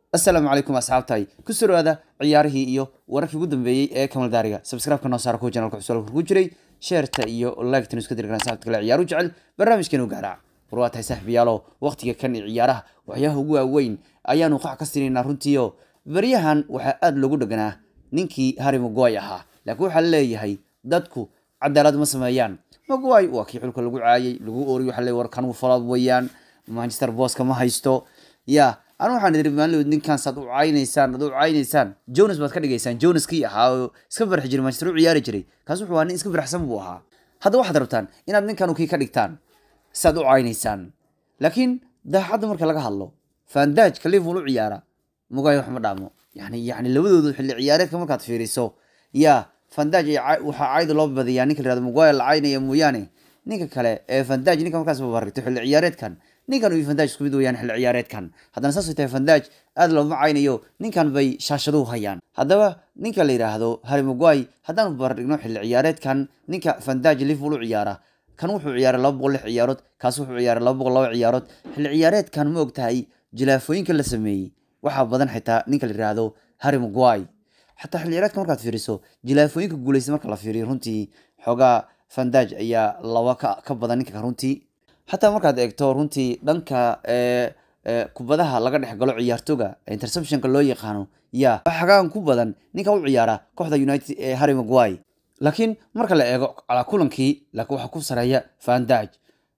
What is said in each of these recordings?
asalaamu calaykum asxaabtahay ku soo dhawaada ciyaarihii iyo wararkii ugu dambeeyey ee kamal daariga subscribe-ka noo saara kuwa janalka cusub ku jiray sheerta iyo like-tan isku dirgan saxabta kale ciyaaru jecel barnaamijkeenu gaaraac war waa tahay saaxiibayaalo waqtiga kan iyo ciyaaraha waxyaha ugu waaweyn ayaanu qax ka sinaynaa runtiio baryahan waxaa aada loogu dheganaa ninkii harry maguay ahaa laakiin waxaa leeyahay dadku cadaalad ma sameeyaan maguay waa kii xulka lagu caayay lagu ooriy waxa le war kan falad weeyaan manchester booska ma haysto ya anu waxaan idiri maalin ninkan saad u caynaysaan ad u caynaysaan jonas baad ka dhigaysaan jonas kii ahaa oo iska farxi jiray manchester u ciyaari jiray kaas wuxuu ahaa nin iska farxsan buu ahaa hadda waxaad rabtaan inaad ninkan kii ka dhigtaan saad u caynaysaan laakiin daacadda marka laga hadlo fandajka liverpool u ciyaara mugay wax ma dhaamo yani yani labadoodu xilli ciyaareedka markaad fiiriso ya fandaj waxaa cayda loo badiyaa ninka la yihahdo muguay la caynaya mooyaane ninka kale ee fandaj ninka markaas babarigto xilli ciyaareedkan ninkan iyo fandaj isku mid weyaan xilli ciyaareedkan haddana saasay tahay fandaj aada looma caynayo ninkan bay shaashaduhu hayaan haddaba ninka la yidhaahdo harry maguay haddaan barbardhigno xilli ciyaareedkan ninka fandaj liverpool u ciyaara kan wuxuu ciyaaray laba boqol lix ciyaarood kaas wuxuu ciyaaray laba boqol laba ciyaarood xilli ciyaareedkan ma og tahay jilaafooyinka la sameeyey waxaa badan xitaa ninka la yidhaahdo harry maguay xataa xilli ciyaareedka markaad fiiriso jilaafooyinka guuleysta marka la fiiriyo runtii xoogaa fandaj ayaa laba ka ka badan ninka runtii xataa markaad eegto runtii dhanka kubadaha laga dhex galo ciyaartoga interceptionka loo yaqaano ya xagaan ku badan ninka u ciyaara kooxda united ee harry maguay laakiin marka la eego calaa kulankii laakiin waxaa ku sareeya fandaj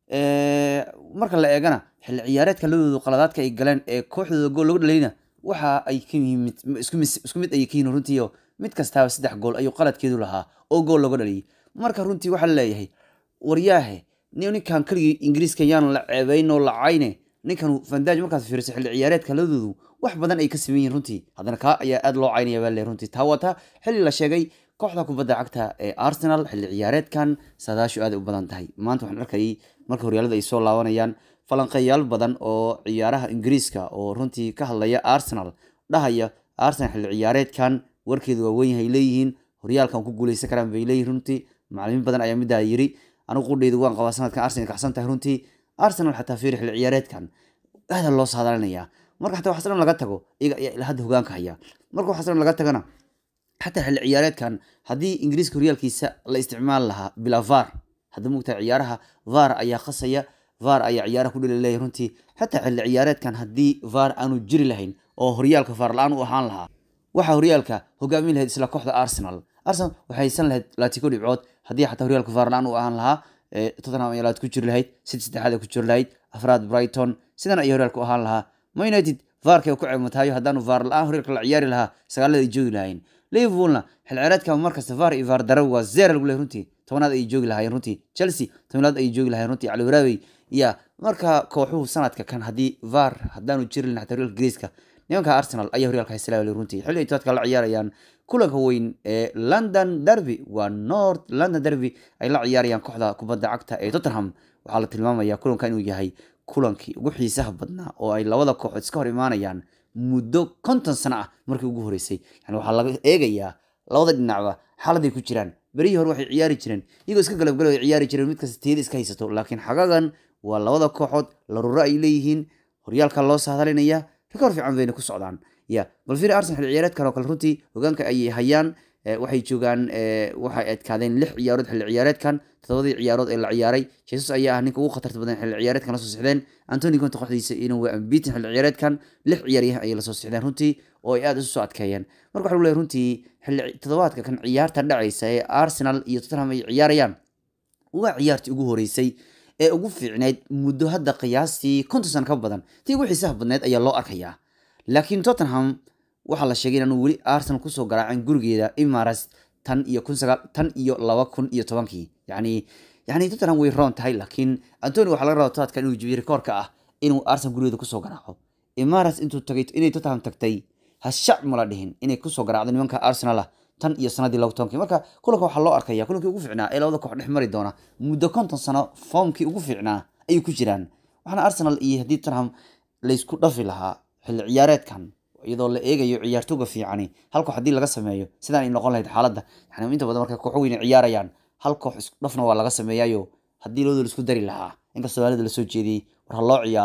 marka la eegana xilli ciyaareedka labadooda qaladaadka ay galeen ee kooxdooda gool lagu dhalayna waxa ay ka yimid isku mid ayay ka yihin runtiio mid kastaaba saddex gool ayuu qaladkeedu lahaa oo gool looga dhaliyay marka runtii waxaa laleeyahay waryaahe ninkan keligii ingiriiska yaan la ceebeyn oo la cayne ninkan fandaj markaad fiiriso xilli ciyaareedka labadoodu wax badan ay ka sameyn yihin runtii haddana kaa ayaa aada loo caynaya baa le runtii taa wata xilli la sheegay kooxda kubadda cagta ee arsenal xilli ciyaareedkan saadaashu aada u badan tahay maanta waxaan arkayay marka horyaalada ay soo laabanayaan falanqeeyaal badan oo ciyaaraha ingiriiska oo runtii ka hadlaya arsenal dhahaya arsenal xilli ciyaareedkan warkeedu waa weyn yahay leeyihiin horyaalkan ku guuleysan karaan bay leeyihin runtii macalimiin badan ayaa middaa yiri anigu qudheyda waan qabaa sanadkan arsenal kacsan tahay runtii arsenal xataa fiiri xilli ciyaareedkan aada loo saadaalinaya marka xataa waxas dhan laga tago iyaga ayaa ilaa hadda hogaanka haya marka waxas dhan laga tagana xataa xilli ciyaareedkan haddii ingiriiska horyaalkiisa la isticmaali lahaa bilaa var hadda mugtahay ciyaaraha var ayaa khasaya var ayaa ciyaaraha ku dheli leeyahy runtii xataa xilli ciyaareedkan haddii var aanu jiri lahayn oo horyaalka var la-aan u ahaan lahaa waxaa horyaalka hogaamin lahayd isla kooxda arsenal arsenal waxay haysan lahayd laatiko dhibcood haddii xataa horyaalka var la-aan u ahaan lahaa tottenham ayaa laad ku jiri lahayd sid saddexaad ku jiri lahayd afraad brighton sidan ayay horyaalka u ahaan lahaa ma united varka ku ceebmatayo haddaanu var la-aan horyaalka la ciyaari lahaa sagaalada ay joogi lahayn liverpoolna xil ciyaareedka markasta var iyo var dara waa zero lagu lehay runtii tobanaad ayay joogi lahaayeen runtii chelsea tobanaad ayay joogi lahayen runtii cali waraabey ya marka kooxuhu sanadka kan haddii var haddaanu jiri lahayn xataa horyaalka ingiriiska nimanka arsenal ayaa horyaalka haysalaa runtii xilli ay toadka la ciyaarayaan kulanka weyn ee london derby waa north london derby ay la ciyaarayaan kooxda kubadda cagta ee tottenham waxaa la tilmaamaya kulanka inuu yahay kulankii ugu xiisaha badnaa oo ay labada kooxood iska hor imaanayaan muddo konton sano ah markii ugu horeysay yani waxaa laga eegayaa labada dhinacba xaaladay ku jiraan berihii hore waxay ciyaari jireen iyagoo iska galabgalo ay ciyaari jireen mid kasta tiyada iska haysato laakiin xagagan waa labada kooxood laruro ay leeyihiin horyaalka loo saadalinaya rikoor fiican bayna ku socdaan ya bal fiiri arsenal xilli ciyaareedkan oo kale runtii hogaanka ayay hayaan waxay joogaan waxay adkaadeen lix ciyaarood xilli ciyaareedkan todobadii ciyaarood ee la ciyaaray jesus ayaa ah ninka ugu khatarta badan xilli ciyaareedkan lasoo sixdeen antony conte kooxdiisa inuu waa ambitin xilli ciyaareedkan lix ciyaaryahan ayay lasoo sixdeen runtii oo ay aada isu soo adkeeyeen marka waxa lagu leeyahay runtii xilli toddobaadka kan ciyaarta dhacaysa ee arsenal iyo tottenham ay ciyaarayaan waa ciyaartii ugu horeysay ee ugu fiicneyd muddo hadda qiyaastii konton sano ka badan tii ugu xiisaha badneyd ayaa loo arkayaa laakiin tottenham waxaa la sheegay inaanu weli arsenal kusoo garaacin gurigeeda imaras tan iyo kun sagaal tan iyo laba kun iyo tobankii yacni yacni tottenham way roon tahay laakiin antony waxaa laga rabaa toadkan inuu jibiyo rikoorka ah inuu arsenal gurigeeda kusoo garaaco imaras intuu tagay inay tottenham tagtay hashac mala dhihin inay kusoo garaacdo nimanka arsenal ah tan iyo sanadii laba tobankii marka kulanka waxaa loo arkaya kulankii ugu fiicnaa ee labada koox dhex mari doona muddo konton sano foomkii ugu fiicnaa ayay ku jiraan waxaana arsenal iyo haddii tottenham laysku dhafi lahaa xilli ciyaareedkan iyadoo la eegayo ciyaartooga fiicani hal koox haddii laga sameeyo sidaan ay noqon lahayd xaaladda yani inta badan markay kooxo weyn ciyaarayaan hal koox isku dhafna waa laga sameeyayo haddii labadooda isku dari lahaa inkastoo aalada lasoo jeediyey war ha loo ciyaaro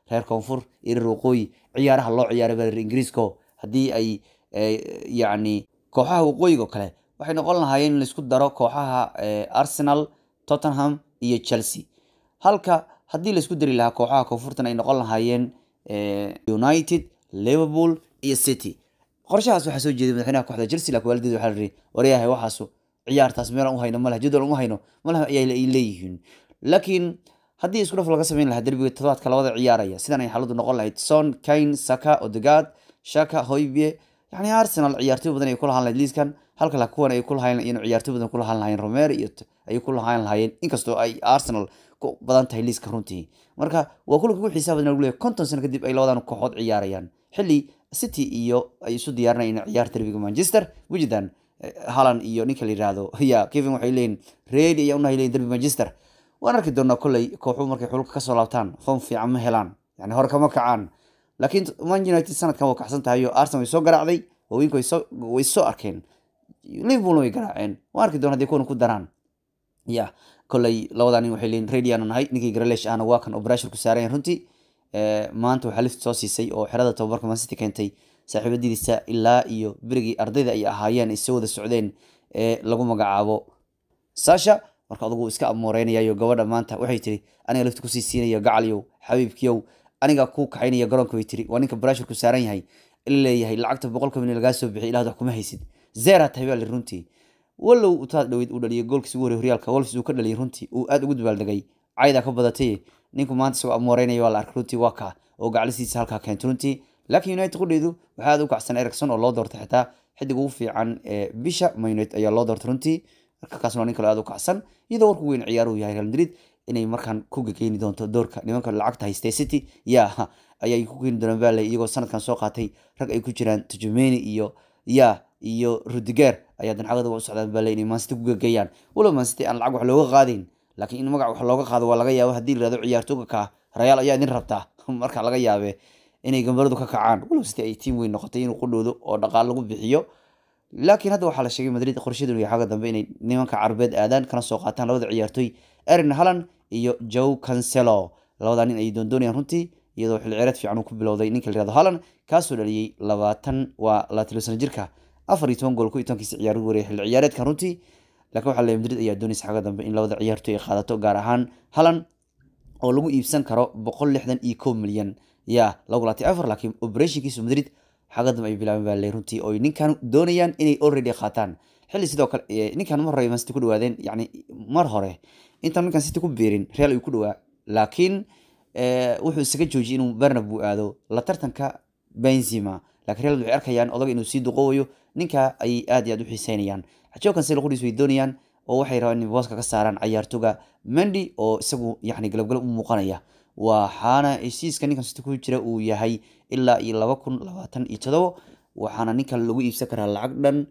reer koonfur iyo reer waqooyi ciyaaraha loo ciyaaray baa ingiriisko haddii ay yacni kooxaha waqooyiga oo kale waxay noqon lahaayeen in laisku daro kooxaha arsenal tottenham iyo chelsea halka haddii laisku dari lahaa kooxaha koonfurtan ay noqon lahaayeen united liverpool iyo city qorshahaas waxaa soo jeeday madaxweynaha kooxda chelsea laakiin waalideed waxaa la yihi waryahay waxaasu ciyaartaas meelaan u hayno malaha jadwal uma hayno malaha ayaa ay leeyihiin laakiin haddii isku dhaf laga samayn lahaa derbiga todobaadka labada ciyaaraya sidan ay xaaladdu noqon lahayd son kane saka odegaard shaka hoybie yani arsenal ciyaartoy badan ay ku lahaan lahayd liiskan halka la kuwan ay ku lahaan in ciyaartoy badan ku lahaan lahaayeen romer iyo ay ku lahaan lahaayeen inkastoo ay arsenal ku badan tahay liiska runtii marka waa kulanka ugu xiisaha badan lagu leeyahay konton sano kadib ay labadan kooxood ciyaarayaan xilli city iyo ay isu diyaarinayaan in ciyaar derbiga manchester wijidan halan iyo ninka la yihahdo ya kevin waxay leeyihin ready ayaa unahay leeyihin derbi manchester waan arki doonaa kolley kooxuhu markay xulka kasoo laabtaan form fiican ma helaan yani hore kama kacaan laakiin man united sanadkan waa kacsan tahay oo arsenal way soo garaacday haweenku way soo arkeen liverpoolna way garaaceen waan arki doona hadday kuwan ku daraan ya kolley labadaa nin waxay leeyihin ready aanu nahay ninkii garalesh ahna waa kan operation ku saarayan runtii maanta waxaa lift soo siisay oo xerada tababarka mancity keentay saaxiibadiisa ilaa iyo berigii ardayda ay ahaayeen ay soo wada socdeen ee lagu magacaabo sasha marka adugu iska amooreynayaayo gabadha maanta waxay tiri aniga lafti kusii siinaya gacaliyow xabiibkiyow aniga ku kaxaynaya garoonka way tiri waa ninka brashurku saaran yahay ila leeyahay lacagta boqolka milyan lagaa soo bixiy ilahad wax kuma haysid zeera tahay baa li runtii wallow utaad dhaweyd uu dhaliyay goolkiis ugu horey horyaalka wolfs uu ka dhaliyay runtii uu aada ugu dabaaldegay caydaa ka badatay ninku maanta isagoo amooreynaya waa la arkay runtii waa kaa oo gaclisiisa halkaa keentay runtii laakiin united qudheedu waxaa aada u kacsan ericson oo loo doortay xitaa xidig ugu fiican ee bisha ma united ayaa loo doortay runtii marka kaasna waa nin kale aada u kacsan iyadoo warku weyn ciyaaruhu yahay real madrid inay markaan ku gegeeni doonto doorka nimanka lacagta haystay city ya ayay ku keeni doonaan bale iyagoo sanadkan soo qaatay rag ay ku jiraan tujumeni iyo ya iyo rudiger ayaa dancagada u socdaan bale inay mancity ku gegeeyaan walow mancity aan lacag wax looga qaadayn laakiin in magac wax looga qaado waa laga yaabo haddii la yihahdo ciyaartooga ka rayaal ayaa idin rabtaa marka laga yaabe inay gambaradu ka kacaan walow city ay tiim weyn noqotay inuu qudhoodo oo dhaqaal lagu bixiyo laakiin hadda waxaa la sheegay madrid qorshadeedu iyo xagga dambe inay nimanka carbeed aadaan kana soo qaataan labada ciyaartooy erin halland iyo joe cancelo labadaa nin ay doondoonayaan runtii iyadoo xilli ciyaareed fiican uu ku bilowday ninka la yihahdo halland kaasoo dhaliyey labaatan waa labaatan sano jirka afar iyo toban gool ku iyo tobankiisa ciyaar ugu wareeyay xilli ciyaareedkan runtii laakiin waxaa leeyahay madrid ayaa doonaysa xagga dambe in labada ciyaartooy ay qaadato gaar ahaan halland oo lagu iibsan karo boqol lixdan iyo kow milyan ya lagu laatay afar laakiin operationkiisu madrid xagga dambe ay bilaabeen baa le runtii oo ninkan doonayaan inay already qaataan xilli sidoo kale ninkan mar hore mancity ku dhawaadeen yani mar hore intaan ninkan city ku biirin real ayuu ku dhawaa laakiin wuxuu isaga joojiyay inuu bernabeu aado la tartanka benzima laakiin real waxay arkayaan odaga inuu sii duqoowayo ninka ayay aad iyo aad u xiiseynayaan joe cancelo qudhiis way doonayaan oo waxay rabaan inay booska ka saaraan cayaartoga mendy oo isagu yani galabgalab u muuqanaya waxaana heshiiska ninkan city ku jira uu yahay ilaa iyo laba kun labaatan iyo todobo waxaana ninkan lagu iibsan karaa lacag dhan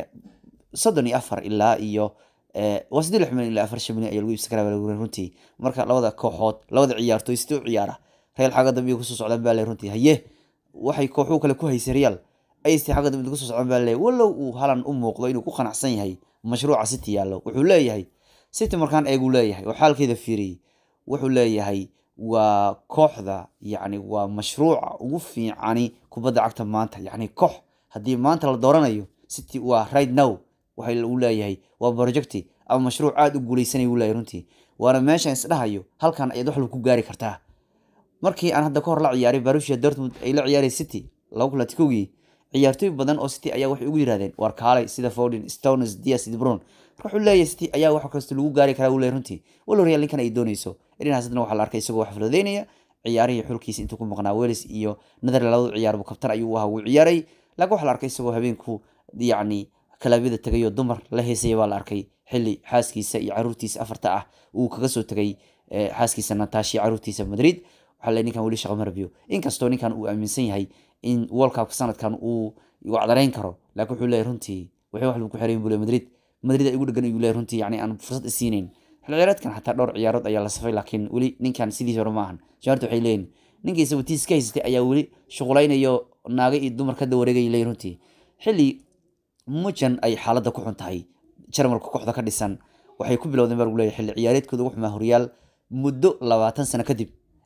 soddon iyo afar ilaa iyo waa siddeed lix milyan ilaa afar shan milyan ayaa lagu iibsan karaa baa runtii marka labada kooxood labada ciyaartooy sidee u ciyaara real xagga dambe kusoo socdaan baa le runtii haye waxay kooxuhu kale ku haysay real ayste xagga dambe kusoo socdaan baa le wallow uu halan u muuqdo inuu ku qanacsan yahay mashruuca city yaallo wuxuu leeyahay city markaan eeguu leeyahay oo xaalkeeda fiiriyey wuxuu leeyahay waa kooxda yani waa mashruuca ugu fiicani kubadda cagta maanta yani koox haddii maanta la dooranayo city waa right now waxa uu leeyahay waa projecti ama mashruuc aada u guuleysanay uu leeyahay runtii waana meeshaan isdhahayo halkan ayaad wax ku gaari kartaa markii aan hadda ka hor la ciyaaray barusia dortmund ay la ciyaaray city laba kun latikowgii ciyaartooy badan oo city ayaa waxay ugu yirahdeen war kaalay sida foden stones dias debron marka wuxuu leeyahay city ayaa wax kasta lagu gaari karaa uu leeyahay runtii walow real ninkan ay doonayso dhinacaas hadna waxaa la arkay isagoo wax fududeynaya ciyaarihii xulkiisa intuu ku maqnaa wales iyo netherland labadu ciyaar buu kabtan ayuu ahaa wuu ciyaaray laakiin waxaa la arkay isagoo habeenku yacni kalaabiyada tegayoo dumar la heesaya baa la arkay xilli xaaskiisa iyo caruurtiisa afarta ah uu kaga soo tegay xaaskiisa natashi caruurtiisa madrid waxaa le ninkan weli shaqo marabiyo inkastoo ninkan uu aaminsan yahay in world cupka sanadkan uu wacdareyn karo laakiin wuxuu leeyahy runtii waxay wax lagu xirayn buu le madrid madrid ay ugu dhegan ayuu leeyahy runtii yani aan fursad isiinayn xil ciyaareedkan xataa dhowr ciyaarood ayaa la safay laakiin weli ninkan sidiis hore maahan jaarta waxay leeyihin ninkii isagu tiis ka haystay ayaa weli shuqulaynayo naaga iyo dumar ka dawareegay leeyihin runtii xilli mujan ay xaaladda ku xun tahay jarmalka kooxda ka dhisan waxay ku bilowdeen baa lagu leeyahay xilli ciyaareedkooda ugu xumaa horyaal muddo labaatan sano kadib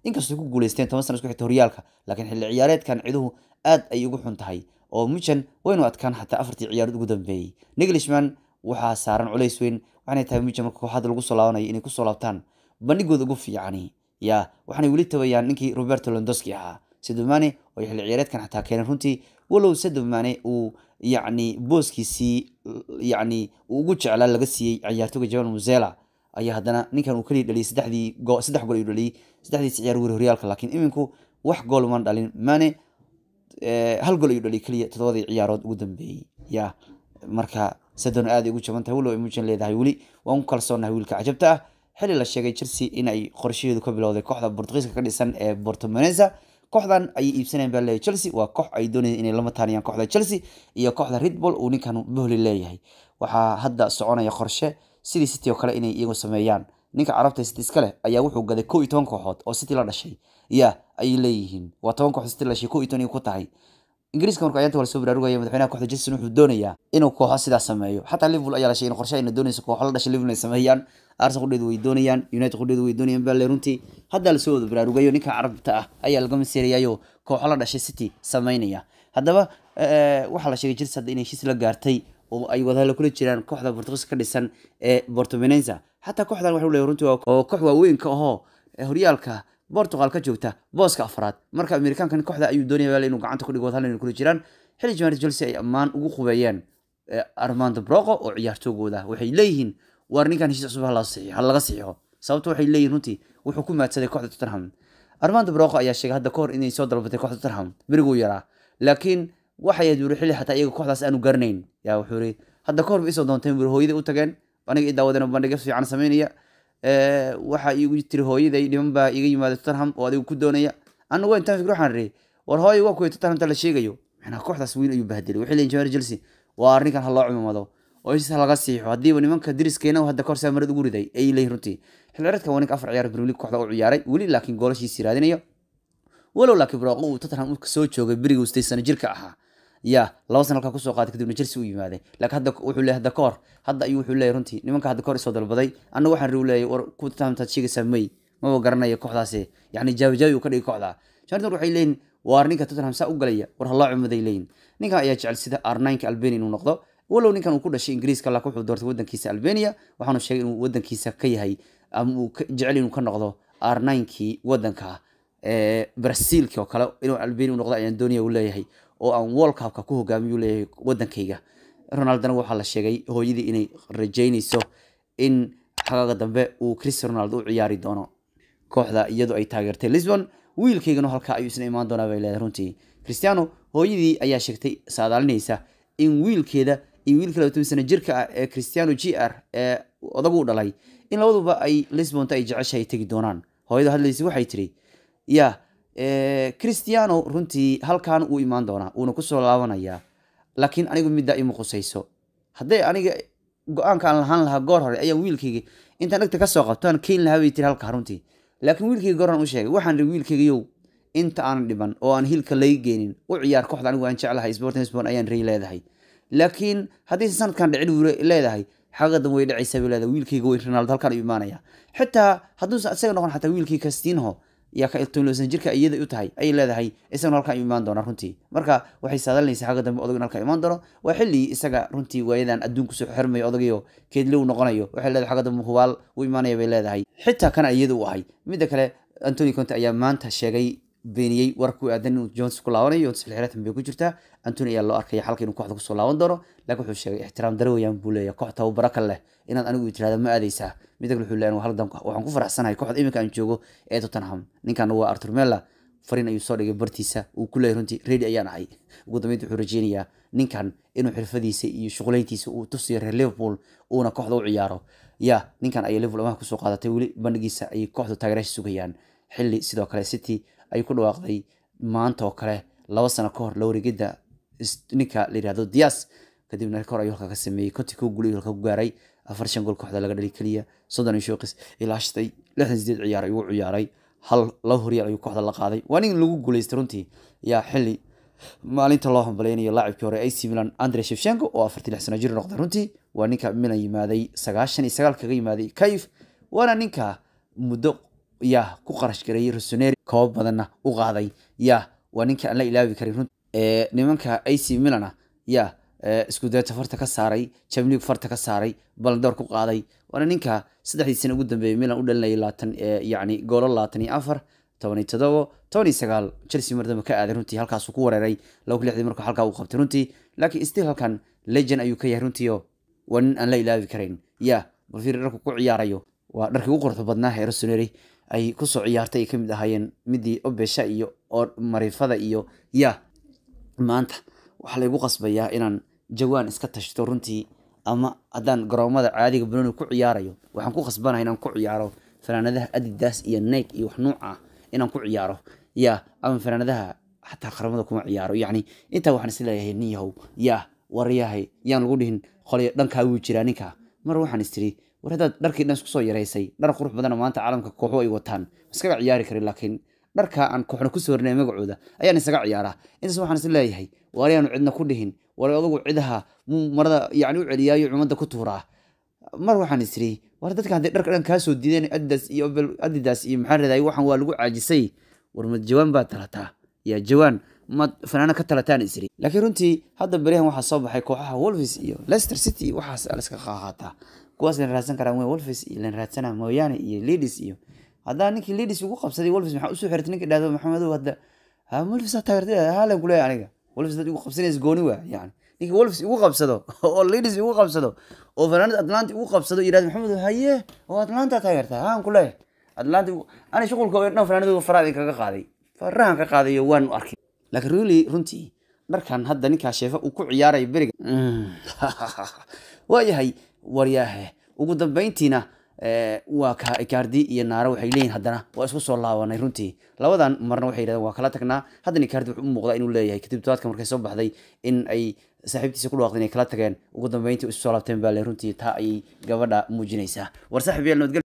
inkastoo ku guuleysteen toban sana isku xigta horyaalka laakiin xilli ciyaareedkan ciduhu aad ay ugu xun tahay oo mujan waynu adkaan xataa afartii ciyaarood ugu dambeeyey niglishman waxaa saaran culays weyn waxaanay tahay mujan marka kooxada lagu soo laabanayo inay kusoo laabtaan bandhigooda ugu fiicani ya waxaanay weli tabayaan ninkii roberto londoski ahaa sadomane oo xilli ciyaareedkan xataa keenay runtii walow sadomane uu yacni booskiisii yacni uu ugu jeclaa laga siiyey ciyaartooga jamal musela ayaa haddana ninkan uu keliya dhaliyay saddexdii go saddex gool ayuu dhaliyay saddexdiisi ciyaar weri horyaalka laakiin iminku wax gool man dhalin mane hal gool ayuu dhaliyay keliya toddobadii ciyaarood ugu dambeeyey ya marka sadon aad ay ugu jaban tahay walow ay mujan leedahay weli waan ku kalsoonahay wiilka cajabta ah xilli la sheegay chelsea in ay qorshaheedu ka bilowday kooxda bortugiiska ka dhisan ee bortomenesa kooxdan ayay iibsanayaan baa leeyahay chelsea waa koox ay doonayaan inay lama taaniyaan kooxda chelsea iyo kooxda redball uu ninkan bohli leeyahay waxaa hadda soconaya qorshe sidii city oo kale inay iyagu sameeyaan ninka carabta city iska leh ayaa wuxuu gaday kow iyo toban kooxood oo city la dhashay ya ayay leeyihiin waa toban kooxood city la dhashay kow iyo toban ku tahay ingiriiska marka ayaanta wala soo baraarugaya madaxweynaha kooxda chelsea wuxuu doonayaa inuu kooxo sidaas sameeyo xataa liverpool ayaa la sheegay in qorshe ayna doonayso kooxo la dhashay liverpool ay sameeyaan arsenal qudheedu way doonayaan united qudheedu way doonayaan baa le runtii hadda lasoo wada baraarugayo ninka carabta ah ayaa laga masiirayayo kooxo la dhashay city sameynaya haddaba waxaa la sheegay chelsea hadda inay heshiis la gaartay oo ay wadahalo kula jiraan kooxda bortugiiska ka dhisan ee bortomenenza xataa kooxdan waxuu leeyahay runtii oo koox waaweynka ahoo horyaalka Portugal ka joogta booska afraad marka Amerikaankan kooxda ayuu doonaya inuu gacanta ku dhigo wadahal inay kula jiraan xilli jamaahir Chelsea ay ammaan ugu qubeeyeen Armando Broco oo ciyaartoogooda waxay leeyihiin war ninkan heshiis cusub ha laga saxiixo sababto waxay leeyihiin runtii wuxuu ku maadsaday kooxda Tottenham Armando Broco ayaa sheegay hadda kahor inay soo dalbatay kooxda Tottenham beriguu yaraa laakiin waxay aduuray xilli xataa iyaga kooxdaas aanu garanayn yaa wuxuu yiri hadda kahor isoo doonteen bir hooyadii u tageen aniga i daawadeen bandhiga fiican sameynaya waxa igu tiri hooyaday dhiman baa iga yimaada Tottenham oo adigu ku doonaya anu waa intaan fikir waxaan ri war hooy waa kuwa Tottenham ta la sheegayo maxna kooxdaas weyn ayuu bahdilay waxay leeyihiin Jamaahir Chelsea waa arrinkan haloo cumamado oo heshiis laga siixo hadiiba nimanka diriskeena hadda kahor saamarad ugu riday ay leeyihiin runtii xilciyaareedka waa ninka afar ciyaar Premier League kooxda u ciyaaray weli laakiin goolashiisa raadinayo walow laakiin Broco uu Tottenham ka soo joogay berigii uu sano jirka ahaa ya laba sana halkaa kusoo qaaday kadibna Chelsea u yimaaday laakiin hadda wuxuu leeyahay hadda kahor hadda ayuu wuxuu leeyahay runtii nimanka hadda kahor isoo dalbaday anna waxaan riu leeyahay war ku taamtaad sheegaysaa may maba garanaya kooxdaasi yacni jaabijaabi uu ka dhigay kooxda shantor waxay leeyihin waa ninka Tottenham saa u galaya war haloo cumaday leeyihin ninkan ayaa jecel sida R9 Albania inuu noqdo walow ninkan uu ku dhashay Ingiriiska laakiin wuxuu doortay wadankiisa Albania waxaanu sheegay inuu wadankiisa ka yahay ama uu jecel inuu ka noqdo R9kii wadanka ee Brazilki oo kale inuu Albania u noqdo ayaan doonaya uu leeyahay oo aan World Cup-ka ku hogaamiyo leeyahay wadankayga Ronaldo waxaa la sheegay hooyadii inay rajaynayso in xagaaga dambe uu Cristiano Ronaldo u ciyaari doono kooxda iyadoo ay taageertay Lisbon wiilkaygana halka ayuu isna imaan doonaa bay leedahay runtii Cristiano hooyadii ayaa sheegtay saadaalinaysa in wiilkeeda iyo wiilka labaatan sano jirka ah ee Cristiano JR ee odagu dhalay in labaduba ay Lisbon ay jeceshahay tagi doonaan hooyada hadlaysa waxay tiri ya Cristiano runtii halkan uu imaan doonaa uuna kusoo laabanayaa laakiin anigu midda ima qusayso hadday aniga go-aanka aan lahaan lahaa goor hore ayaan wiilkayga intaan dhegta kasoo qabtaan keyn lahaa bay tiri halka runtii laakiin wiilkayga goor u sheegay waxaan ri wiilkaygayow inta aan dhiban oo aan hilka laga geenin u ciyaar kooxda anigu aan jeclahay sporting lisbon ayaan rey leedahay laakiin haddaysan sanadkan dhicin wuu leedahay xagadan way dhacaysaa bay leedahay wiilkayga way ronaldo halkan ayuu imaanaya xitaa hadduusan isaga noqon xataa wiilkii castinho yaa ka iltoonloosan jirka iyada u tahay ayay leedahay isagana halkan ayuu imaan doonaa runtii marka waxay saadalinaysaa xagga dambe odog in halkan imaan doono waa xilli isaga runtii waayadan adduunku soo xirmayo odagiyo keedle uu noqonayo waxay leedahay xagga dambe hubaal uu imaanaya bay leedahay xitaa kana iyada u ahay midda kale antony conte ayaa maanta sheegay beeniyey war ku aadan inuu jones ku laabanayo jones xilxiraatan bay ku jirtaa antony ayaa loo arkaya xalka inuu kooxda kusoo laaban doono laakiin wuxuu sheegay ixtiraam dare weyaan buu leeyahay koox tababaro kale leh inaad anigu tirahda ma aadaysaa midda kale wuxuu leeyahay haldan waxaan ku faraxsanahay kooxda iminka aan joogo ee tottenham ninkan waa arthur mella fariin ayuu soo dhigay bartiisa uu ku leeyahay runtii ready ayaan ahay ugu dambeynta wuxuu rajeynayaa ninkan inuu xirfadiisa iyo shuqulayntiisa uu tusiyo reer liverpool uuna kooxda u ciyaaro ya ninkan ayay liverpool amaha kusoo qaadatay weli bandhigiisa ayay kooxda taageeraasha sugayaan xilli sidoo kale city ay ku dhawaaqday maanta oo kale laba sano ka hor la wareegida ninka la yihahdo dias kadibna kahor ayuu halka ka sameeyey konti kuu gulay halka ku gaaray afar shan gool kooxda laga dhali keliya soddon iyo shooqis ilaa shatay lixdan sideed ciyaar ayuu ciyaaray hal laba horyaal ayuu kooxda la qaaday waa nin lagu guuleystay runtii yaa xilli maalinta loo hambaleynayo laacibkii hore AC Milan Andre Shevchenko oo afartii lix sano jir noqday runtii waa ninka Milan yimaaday sagaashan iyo sagaal kaga yimaaday Kayf waana ninka muddo yaa ku qarash gareeyey rosoneri koob badanna u qaaday yaa waa ninka aan la ilaabi karin run nimanka ac milana yaa isku dayta farta ka saaray jamlig farta ka saaray baldoor ku qaaday waana ninka saddexdii sana ugu dambeeyay milan u dhalinayay laatan yacni goolo labaatan iyo afar toban iyo todobo toban iyo sagaal chelsea mar dambe ka aaday runtii halkaasuu ku wareeray laba ku lixdii markuu halkaa uu qabtay runtii laakiin still halkan legend ayuu ka yahay runtii oo waa nin aan la ilaabi karayn yaa balfir dharku ku ciyaarayo waa dharkii ugu quruxda badnaa ee rosoneri ay kusoo ciyaartay ay kamid ahaayeen midii obesha iyo mariifada iyo yaa maanta waxaa laygu qasbayaa inaan jawaan iska tashto runtii ama haddaan garoomada caadiga banoni ku ciyaarayo waxaan ku qasbanahay inaan ku ciyaaro fanaanadaha adidas iyo nike iyo wax nuuc ah inaan ku ciyaaro ya ama fanaanadaha xataa qaramada kuma ciyaaro yacni intaa waxaan isleeyahay nin yahow yaa waryahay yaan lagu dhihin qolyo dhankaa wuu jiraa ninka mar waxaan istiri war haddaad dharkii dhan isku soo yaraysay dhar qurux badana maanta caalamka kooxo ay wataan iskaga ciyaari karin laakiin dharka aan kooxna kusoo warinay magacooda ayaan isaga ciyaaraa intaas waxaan is leeyahay waryaanu cidna ku dhihin war adugu cidaha marada yani u celiyaayo cumada ku tuuraa mar waxaan isiri war dadka hadday dharka dhan kaasoo diideen adidas iyo adidas iyo maxaa reeday waxaan waa lagu caajisay war mad jawaan baad talataa yaa jawaan mad fanaana ka talataan isiri laakiin runtii hadda beryahan waxaa soo baxay kooxaha wolves iyo leicester city iyo waxaas laska qaqaataa kuwaas lan raadsan karaa wey wolves iyo lan raadsana mooyaane iyo leadis iyo haddaa ninkii leadis ugu qabsaday wolves maxaa usoo xirtay ninka dhahdo maxamedow hadda ha wolves taageertay haalan kuleeyahay aniga wolves dad igu qabsanaysa gooni waa yani ninka wolves igu qabsado oo leadis igu qabsado oo fanaanad atlanta igu qabsado yidhahdo maxamed haye oo atlanta taageertaa haan kuleeyahay atlanta ani shuqulka dhan fanaanadu faraad kaga qaaday farahan ka qaadayo waan arkay laakiin really runtii dharkan hadda ninkaa sheefa uu ku ciyaarayo beriga waayahay waryaahe ugu dambeyntiina waa ka icardi iyo naare waxay leeyihin haddana waa isku soo laabanay runtii labadan marna waxay yidhahdeen waa kala tagnaa haddana icardi wuxuu u muuqdaa inuu leeyahay kadib tobaadka markay soo baxday in ay saaxiibtiisa ku dhawaaqdeen inay kala tageen ugu dambeyntii isu soo laabteen baa le runtii taa ayay gabadha muujinaysaa war saaxib yaal nabadgel